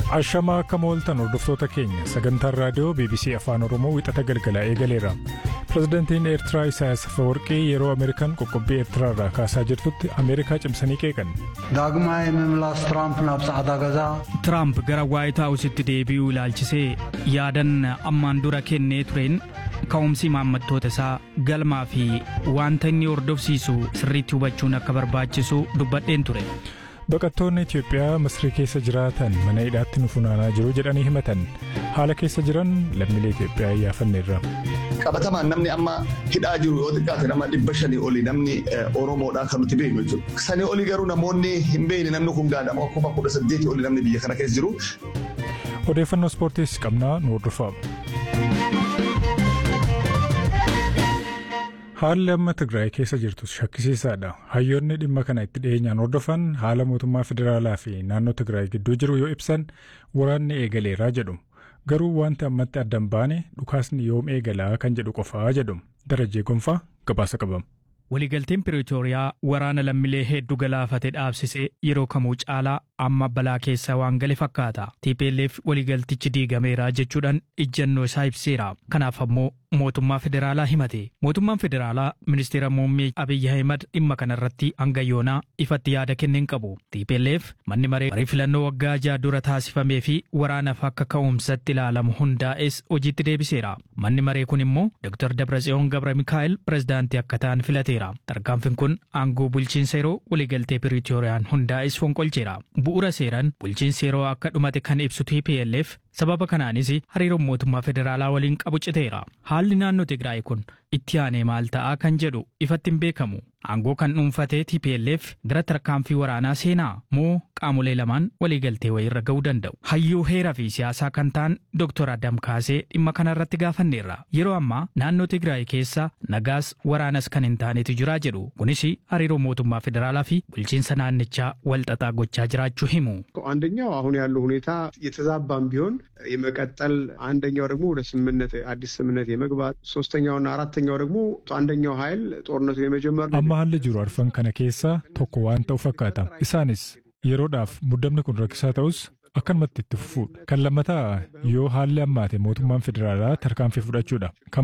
Ashamaa akka mooltan hordoftoota keenya sagantaan raadiyoo BBC Afaan Oromoo wixata galgalaa eegaleera. Pireezidantiin Eertiraa Isaayyaas Afeworqii yeroo Ameerikaan qoqqobbii Eertiraa irraa kaasaa jirtutti Ameerikaa cimsanii qeeqan. ዳግማይ ምምላስ ትራምፕ ናብ ጻዕዳ ገዛ Tiraamp gara Waayit Haawusitti deebi'uu ilaalchisee yaadan ammaan dura kennee tureen ka'umsi maammattoota isaa galmaa fi wanta inni hordofsiisu sirriitti hubachuun akka barbaachisu dubbadheen ture. Baqattoonni Itoophiyaa Masrii keessa jiraatan mana hidhaatti nu funaanaa jiru jedhanii himatan. Haala keessa jiran lammiilee Itoophiyaa iyyaafanneerra. qabatamaan namni amma hidhaa jiru yoo xiqqaate nama dhibba shanii oli namni Oromoodhaa kan nuti beeknu jechuudha. Sanii oli garuu namoonni hin beekne namni kun gaadhama kuma kudha saddeetii oli namni biyya kana keessa jiru. Odeeffannoo ispoortiis qabnaa nu hordofaa. Haalli amma Tigraay keessa jirtus shakkisiisaadha. Hayyoonni dhimma kana itti dhiyeenyaan hordofan haala mootummaa federaalaa fi naannoo Tigraay gidduu jiru yoo ibsan waraanni eegaleeraa jedhu. Garuu wanti ammatti addan baane dhukaasni yoom eegalaa kan jedhu qofaa jedhu. Darajee Gonfaa gabaasa qabama. Waliigalteen Piriitooriyaa waraana lammiilee hedduu galaafate dhaabsisee yeroo kamuu caalaa amma balaa keessa waan gale fakkaata. TPLF waliigaltichi diigameera jechuudhaan ijjannoo isaa ibseera. Kanaaf ammoo mootummaa federaalaa himate. Mootummaan federaalaa ministeera muummee Abiyyi Ahimad dhimma kanarratti hanga yoonaa ifatti yaada kenneen qabu. TPLF manni maree marii filannoo waggaa ja'a dura taasifamee fi waraanaaf akka ka'umsatti ilaalamu hundaa'es hojiitti deebiseera. Manni maree kun immoo Dr. Dabratsiyoon Gabra Mikaa'el pirezidaantii akka ta'an filateera. Tarkaanfiin kun aangoo bulchiinsa yeroo waliigaltee Piriitooriyaan hundaa'es fonqolcheera. Bu'uura seeraan bulchiinsi yeroo akka dhumate kan ibsu TPLF sababa kanaanis hariiroon mootummaa federaalaa waliin qabu citeera. Haalli naannoo Tigraay kun itti aanee maal ta'aa kan jedhu ifatti hin beekamu. Aangoo kan dhuunfatee TPLF gara tarkaanfii waraanaa seenaa moo qaamolee lamaan waliigaltee wayirra ga'uu danda'u. Hayyuu heeraa fi siyaasaa kan ta'an Dr. Adam Kaasee dhimma kanarratti gaafanneerra. Yeroo ammaa naannoo Tigraay keessa nagaas waraanas kan hin taanetu jira jedhu. Kunis hariiroo mootummaa federaalaa fi bulchiinsa naannichaa walxaxaa gochaa jiraachuu himu. አንደኛው አሁን ያለው ሁኔታ የተዛባም ቢሆን የመቀጠል አንደኛው ደግሞ ወደ ስምምነት አዲስ ስምምነት የመግባት ሶስተኛውና አራተኛው ደግሞ አንደኛው ኃይል ጦርነቱ የመጀመር Amma haalli jiru arfan kana keessaa tokko waan ta'u fakkaata. Isaanis yeroodhaaf muddamni kun rakkisaa ta'us akkanumatti itti fufuudha. Kan lammataa yoo haalli ammaate mootummaan federaalaa tarkaanfii fudhachuudha. Kan